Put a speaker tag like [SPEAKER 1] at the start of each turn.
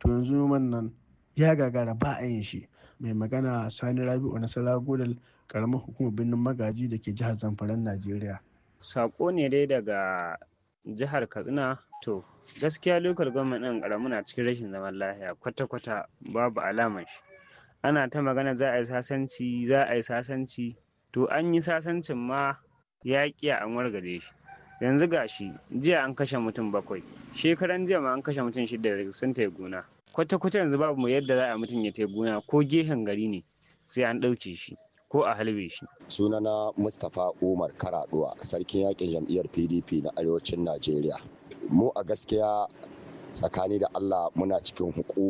[SPEAKER 1] to yanzu noman nan ya gagara ba a yin shi mai magana sani rabi'u nasara godal karamar hukumar birnin magaji da ke jihar zamfaran najeriya
[SPEAKER 2] sako ne dai daga jihar katsina to gaskiya lokal gwamnan ɗin ƙaramu na cikin rashin zaman lafiya kwata-kwata babu alamar shi ana ta magana za a yi sasanci za a yi sasanci to an yi sasancin ma ya ƙiya an wargaje shi yanzu gashi jiya an kashe mutum bakwai shekaran jiya ma an kashe mutum shida sun tai gona kwata-kwata yanzu babu mu yadda za a mutum ya tai gona ko gehen gari ne sai an ɗauke shi ko a halbe shi
[SPEAKER 3] sunana mustapha umar karaduwa sarkin yakin jam'iyyar pdp na arewacin najeriya mu a gaskiya tsakani da allah muna cikin hukuma